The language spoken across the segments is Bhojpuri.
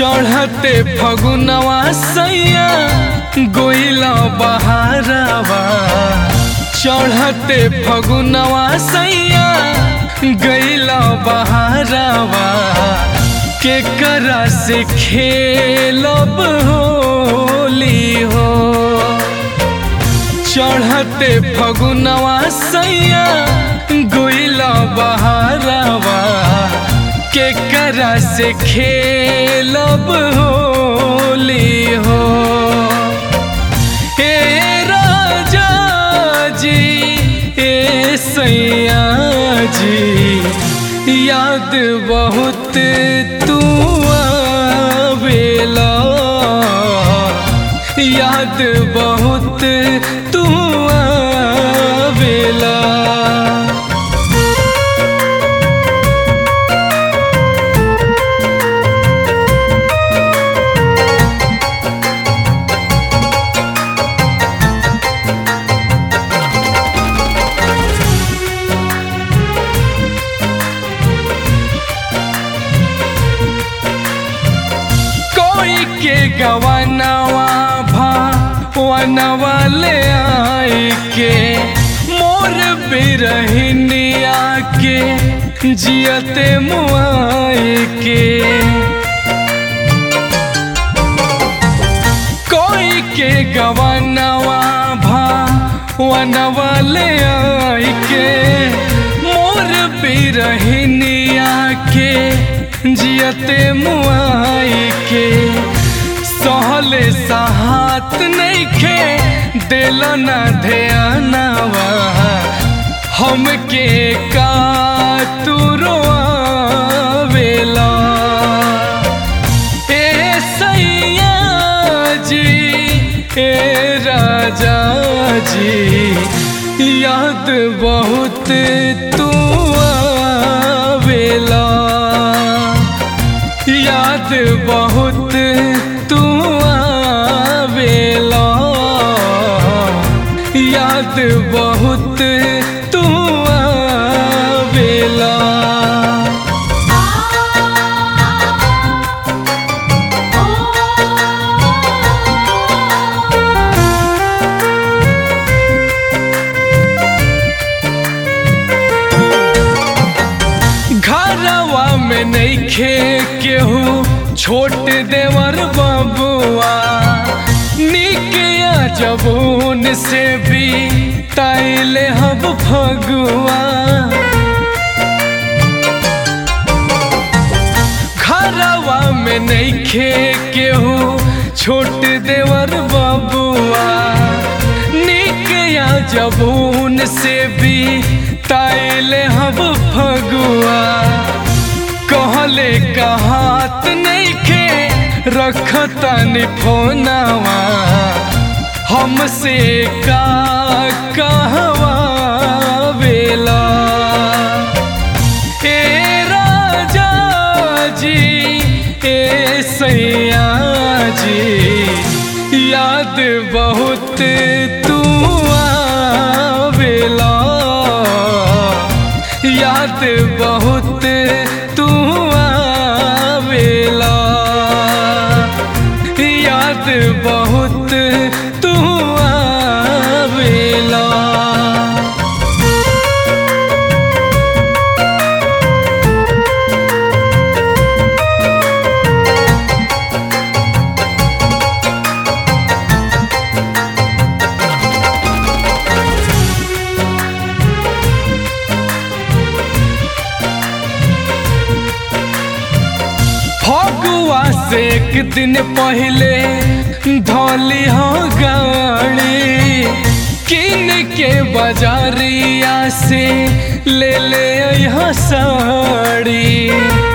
चढ़ते फगुनवा सैया गोइला बहारवा चढ़ते फगुनवा सैया गैला बहारवा के करा से खेलब होली हो चढ़ते फगुनवा सैया गोइला बहारवा के करा से खेलब होली हो हे राजा जी ए सैया जी याद बहुत तू आवेला याद बहुत तू आवेला कोई के गवनवा भा वनवा ले आई के मोर बिरहिनिया के जियते मुआई के कोई के गवनवा भा वनवा ले आई के मोर बिरहिनिया के जियते मुआई के सहले सहात नइखे दिल न ध्यानवा हमके का तू रोआवेला ए सैया जी ए राजा जी याद बहुत तू आवेला याद बहुत तू आवेला याद बहुत तू आवेला घरवा में नइखे केहू छोट देवर बबुआ निकिया जबून से भी ताइले हब फगुआ घरवा में नइखे केहू छोट देवर बबुआ निकिया जबून से भी ताइले हब फगुआ कहले कहात नइखे रखतनी फोनवा हमसे का कहवा बेला ए राजा जी ए सैया जी याद बहुत तू आवेला याद बहुत तू आवेला याद बहुत तू आवेला फगुआ से एक दिन पहले धोली हो गाड़ी किन के बाजारिया से ले ले यहाँ साड़ी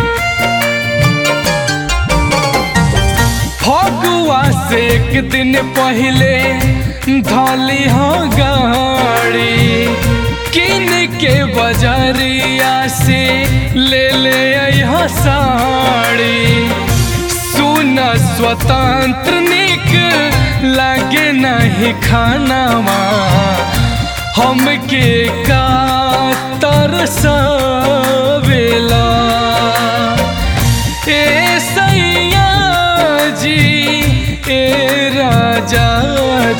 फगुआ से एक दिन पहले धोली हो गाड़ी किन के बाजारिया से ले ले यहाँ साड़ी सुन स्वतंत्र निक लागे नहीं खानावा हमके का तरसावेला ए सैया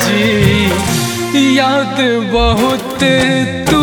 जी याद बहुत तू